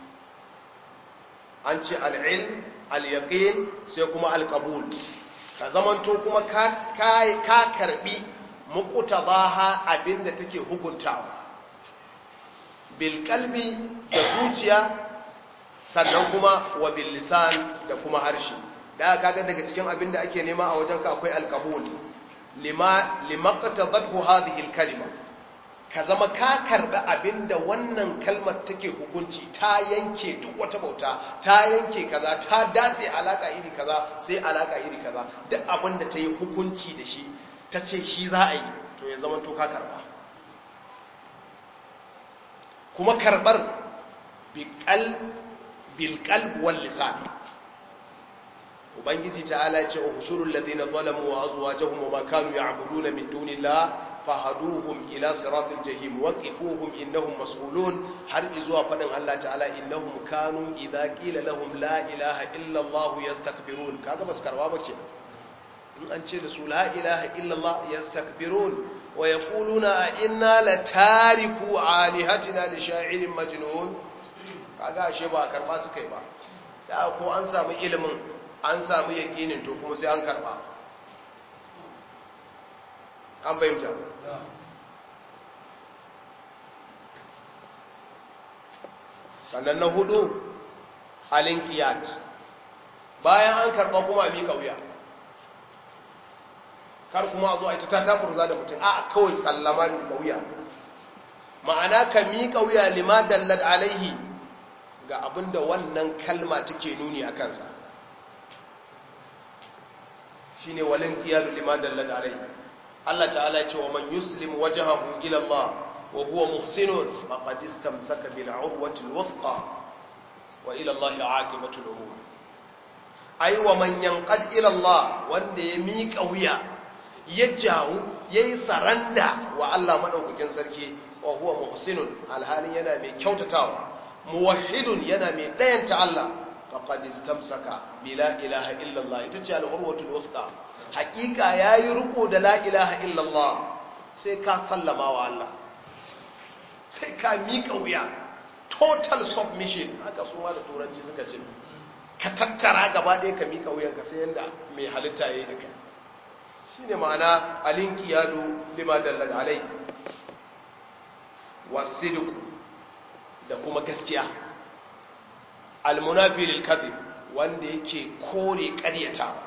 an ce al ilm al yaqin sai kuma al qabul ka zamanto kuma ka ka karbi muqtadaha abinda take hukuntawa bilkalbi da zuciya sannan kuma wa billisan da kuma harshe da kaga daga cikin abin da ake nema a wajen ka akwai alkabul lima limaqtadathu hadhihi alkalima ka zama ka karbi abinda wannan kalmar take hukunci ta yanke duk wata bauta ta yanke kaza ta dace alaka iri kaza sai alaka iri kaza duk abinda ta yi hukunci da shi ta ce shi za a yi to ya zama to ka karba kuma karbar bilkal wal lisan ubangiji ta'ala ce uhushurul ladina zalamu wa azwajuhum wa ma kanu ya'buduna min dunillah fahaduhum ila siratil jahim waqifuhum innahum mas'ulun har izuwa fadin Allah ta'ala innahum kanu idza qila lahum la ilaha illa Allah yastakbirun kaga bas karwa ba kenan in an ce da su la ilaha illa Allah yastakbirun ويقولون إنا لتاركوا آلهتنا لشاعر مجنون kaga ashe ba karba su kai ba da ko an samu ilimin an samu yakinin to kuma sai an karba an bayyana sannan na hudu halin kiyat bayan an karba kuma a mika wuya kar kuma a zo a ita ta tafurza da mutum a kawai sallama miƙa wuya ma'ana ka miƙa wuya lima dallad alaihi ga abinda wannan kalma take nuni a kansa shi ne walin kiyalu lima dallad alaihi Allah ta'ala ce wa man yuslim wajahahu ila Allah wa huwa muhsinun faqad istamsaka bil urwati al wuthqa wa ila Allah aqibatu al umur ai wa man yanqad ila Allah wanda ya miƙa wuya ya jawo ya yi saranda wa Allah maɗaukakin sarki wa huwa muhsinun alhalin yana mai kyautatawa muwahhidun yana mai ɗayanta Allah faqad istamsaka bila ilaha illallah ita ce al-urwatul wuthqa haƙiƙa yayi riko da la ilaha illallah sai ka sallama wa Allah sai ka miƙa wuya total submission haka su ma da turanci suka ce ka tattara gaba ɗaya ka miƙa wuyanka sai yanda mai halitta yayi da kai shi ne ma'ana alinkiyadu lima dallar alai wasidiku da kuma gaskiya almunafi lilkazib wanda yake kore ƙaryatawa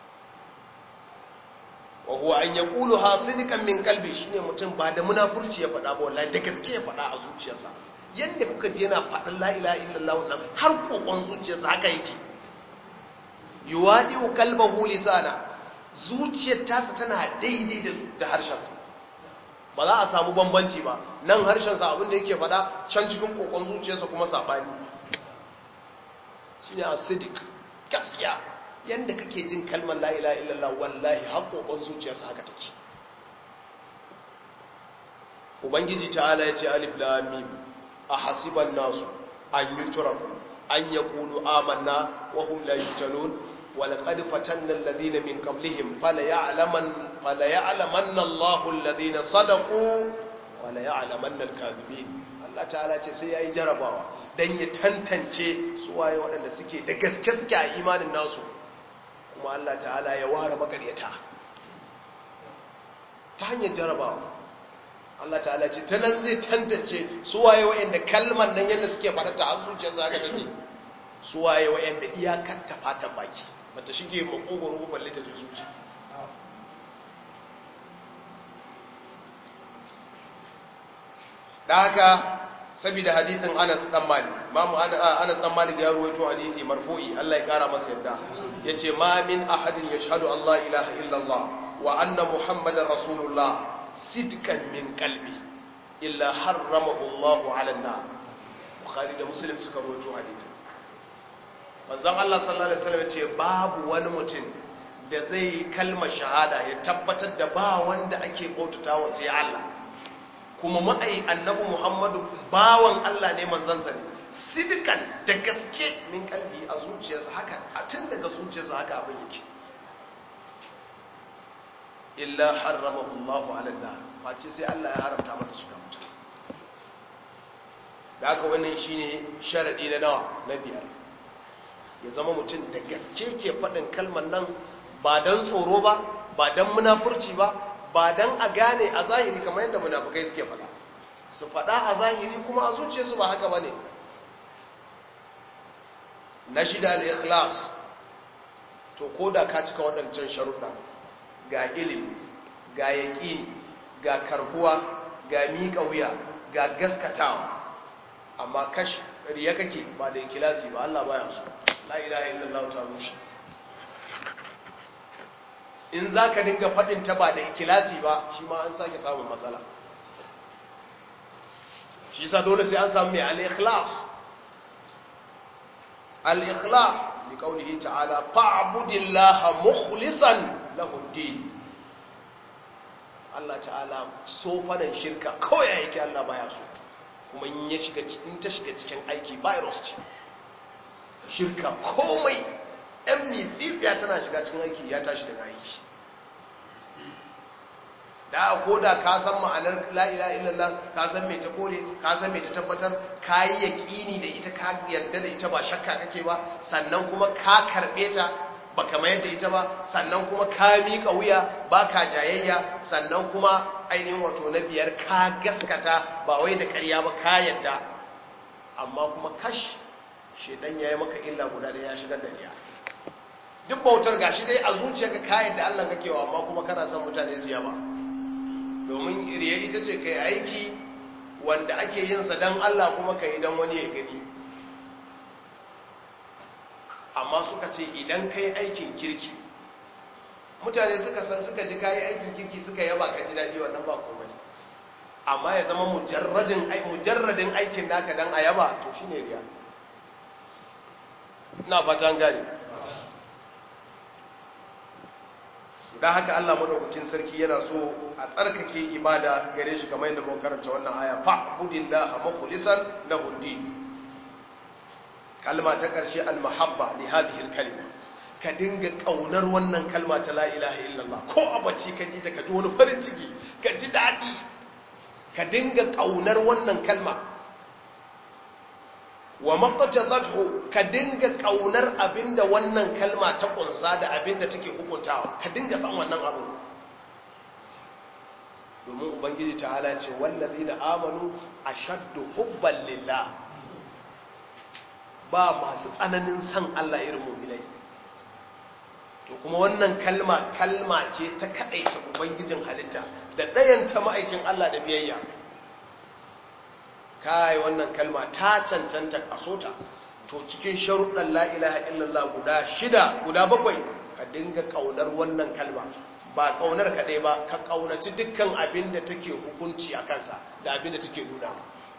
wa huwa an yaqulu hasidikan min qalbi shine mutum ba da munafurci ya faɗa ba wallahi da gaske ya faɗa a zuciyarsa yanda kuka je yana faɗin la ilaha illallah wannan har kokon zuciyarsa haka yake yuwadi qalbahu lisana zuciyar tasa tana daidai da da harshensa ba za a samu bambanci ba nan harshensa abin da yake faɗa can cikin kokon zuciyarsa kuma sabani shine asidik gaskiya yanda kake jin kalmar la ilaha illallah wallahi haƙoƙon zuciyarsa haka take ubangiji ta'ala ya ce alif lam mim ahasiban nasu an yutraku an yaqulu amanna wa hum la yuftanun wa laqad fatanna alladhina min qablihim fala ya'laman fala ya'lamanna Allahu alladhina sadaqu wa la ya'lamanna al-kadhibin Allah ta'ala ce sai yayi jarabawa dan ya tantance su waye waɗanda suke da gaske suke a imanin nasu kuma Allah ta'ala ya ware makaryata ta hanyar jarabawa Allah ta'ala ce ta nan zai tantance suwaye wa'anda kalmar nan yadda suke farata a zuciyar sa haka take suwaye wa'anda iyakar ta fatan baki bata shige makogoro ba balle ta zuci da haka saboda hadithin Anas dan Malik Imam Anas dan Malik ya ruwaito hadisi marfu'i Allah ya kara masa yadda yace ma min ahadin yashhadu Allah ilaha illallah wa anna muhammadar rasulullah sidkan min qalbi illa harramahu Allah ala an-nar Bukhari da Muslim suka ruwaito hadisi manzon Allah sallallahu alaihi wasallam yace babu wani mutum da zai kalma shahada ya tabbatar da ba wanda ake bautatawa sai Allah kuma ma'ai annabi muhammadu bawan Allah ne manzansa ne sidikan da gaske min kalbi a zuciyarsa haka a tun daga zuciyarsa haka abin yake illa harrama Allah ala nar face sai Allah ya haramta masa shiga wuta da haka wannan shine sharadi na nawa na biyar ya zama mutum da gaske ke faɗin kalmar nan ba don tsoro ba ba don munafurci ba ba don a gane a zahiri kamar yadda munafukai suke faɗa su faɗa a zahiri kuma a zuciyarsu ba haka ba ne na shida al-ikhlas to ko da ka cika waɗancan sharuɗa ga ilimi ga yaƙini ga karbuwa ga miƙa wuya ga gaskatawa amma kash riya kake ba da ikilasi ba Allah baya so la ilaha illallah ta rushe in za ka dinga faɗin ta ba da ikilasi ba shi ma an sake samun matsala shi sa dole sai an samu mai al-ikhlas al-ikhlas li qawlihi ta'ala fa'budillaha mukhlishan lahu din Allah ta'ala so fadan shirka kawai yake Allah baya so kuma in ya shiga in ta shiga cikin aiki virus ce shirka komai ɗan misisiya tana shiga cikin aiki ya tashi daga aiki da ko da ka san ma'anar la'ila illallah ka san mai ta kore ka san mai ta tabbatar ka yi yaƙini da ita ka yarda da ita ba shakka kake ba sannan kuma ka karɓe ta ba kama yadda ita ba sannan kuma ka miƙa wuya ba ka jayayya sannan kuma ainihin wato na biyar ka gaskata ba wai da ƙarya ba ka yadda amma kuma kash shedan ya yi maka illa guda da ya shigar da riya duk bautar gashi dai a zuciyarka ka yadda Allah kake wa amma kuma kana son mutane su yaba domin riya ita ce kai aiki wanda ake yin sa dan Allah kuma kai dan wani ya gani amma suka ce idan kai aikin kirki mutane suka san suka ji kai aikin kirki suka yaba ka ji dadi wannan ba komai amma ya zama mujarradin mujarradin aikin naka dan a yaba to shine riya ina fatan gane don haka Allah madaukakin sarki yana so a tsarkake ibada gare shi kamar yadda muka karanta wannan aya fa'budillaha mukhlishan lahu din kalma ta karshe al-mahabba li hadhihi al-kalima ka dinga kaunar wannan kalma ta la ilaha illallah ko a bacci ka ji ta ka ji wani farin ciki ka ji dadi ka dinga kaunar wannan kalma wa maqtadathu ka dinga kaunar abinda wannan kalma ta kunsa da abinda take hukuntawa ka dinga san wannan abu domin ubangiji ta'ala ce wallazina amanu ashaddu hubban lillah ba masu tsananin san Allah irin mu'minai to kuma wannan kalma kalma ce ta kadaita ubangijin halitta da ɗayanta ma'aikin Allah da biyayya kai wannan kalma ta cancanta kasota to cikin sharuɗan la ilaha illallah guda shida guda bakwai ka dinga ƙaunar wannan kalma ba ƙaunar kaɗai ba ka ƙaunaci dukkan abin da take hukunci a kansa da abin da take nuna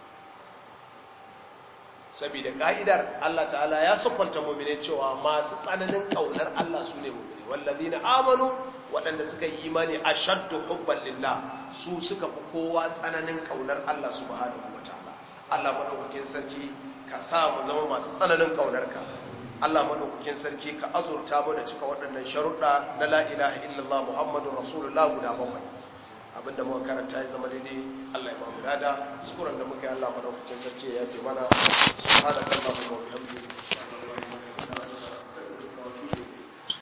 saboda ka'idar Allah ta'ala ya siffanta mu'mine cewa masu tsananin ƙaunar Allah su ne mu'mine wallazina amanu waɗanda suka yi imani ashaddu hubban lillah su suka fi kowa tsananin ƙaunar Allah subhanahu wataala Allah madaukakin sarki ka sa mu zama masu tsananin ƙaunarka Allah madaukakin sarki ka azurta mu da cika waɗannan sharuɗa na la ilaha illallah muhammadur rasulullah guda bakwai abinda muka karanta ya zama daidai Allah ya ba mu lada kuskuren da muka yi Allah madaukakin sarki ya yafe mana subhanakallahumma wa bihamdika